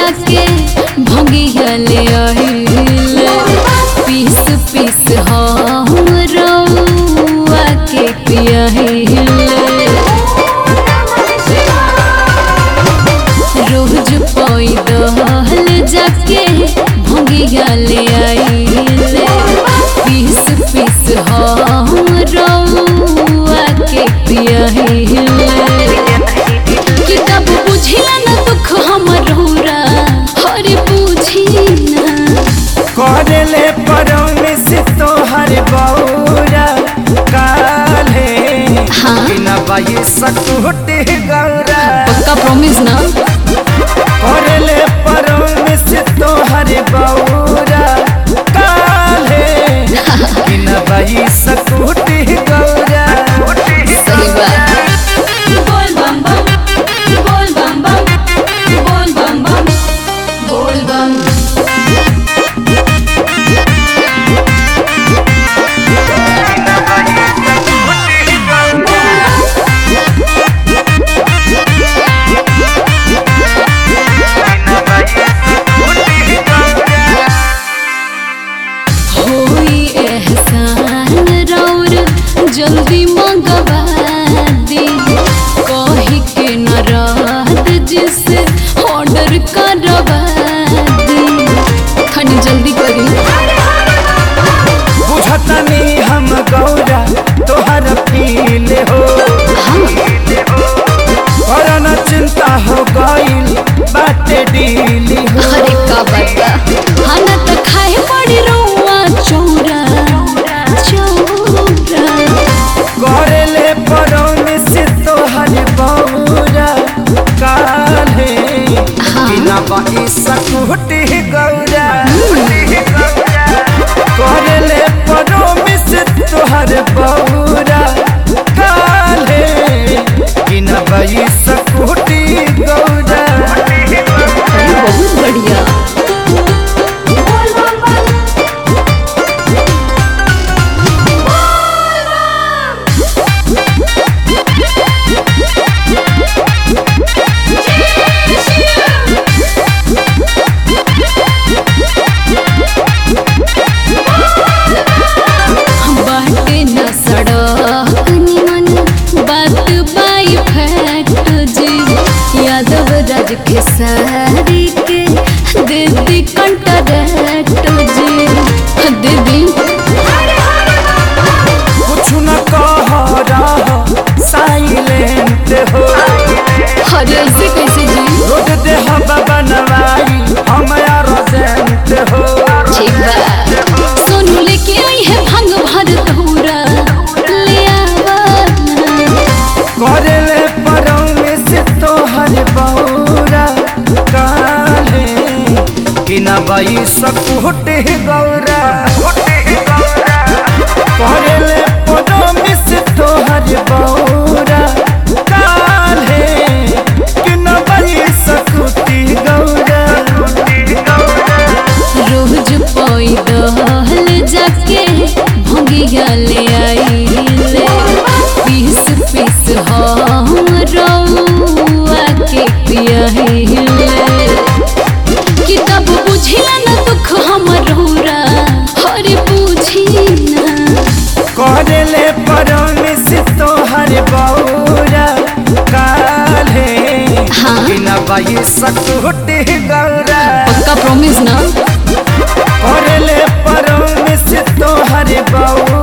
जाके भंगिया ले आइले पीस पीस हम रउआ के पियाहिले रोज पैदल जाके भंगिया ले आइले पीस पीस हम रउआ के पियाहिले किताब बुझिला न दुख हमर रौरा हरे बुझी ना करले परमिस तोहर बौरा काले हाँ। बिना बाई सकुटी गौरा पक्का प्रॉमिस ना करले परमिस तोहर बौरा काले बिना बाई सकुटी गौरा सही बात बोल बम बम बोल बम बम बोल बम बम बोल बम होई एहसान रौर जल्दी मंगवा दी कही के न रात जिसे ऑर्डर करवा दी खनी जल्दी करी बुझतनी हम गौरा तोहर फील हो करना चिंता हो गईल बाटे डील हो अरे का बता खाना तो खाए पड़ी रौआ चौरा चौरा करले परमिस तोहर बौरा काले बिना बाई सकुटी गौरा करले परमिस तोहर बौरा काले बिना बाई सकुटी गौरा अरे बहुत बढ़िया बाटे न सड़क निमन बात बाई फैक्ट जी यादव राज के सारी के दीदी कंटरैक्ट जी दीदी कुछ न कह रहा साइलेंट हो अरे ऐसे कैसे जी रोड दे हवा बनवाई हम रोजेंट हो ठीक बा सोनू लेके आई है भंग भर धूरा ले आवा ना। करले परमिस तोहर बौरा काले बिना बाई सकुटे गौरा करले परमिस तोहर बौरा काले बिना बाई सकुटी गौरा रोज पैदल जाके भंगिया ले आइले पीस पीस हम रउआ के पियाहिले किताब बुझिला न दुख हमर रौरा हरे बुझी ना करले परमिस तोहर बौरा काले हाँ। बिना बाई सकुटी गौरा पक्का प्रॉमिस ना करले परमिस तोहर बौरा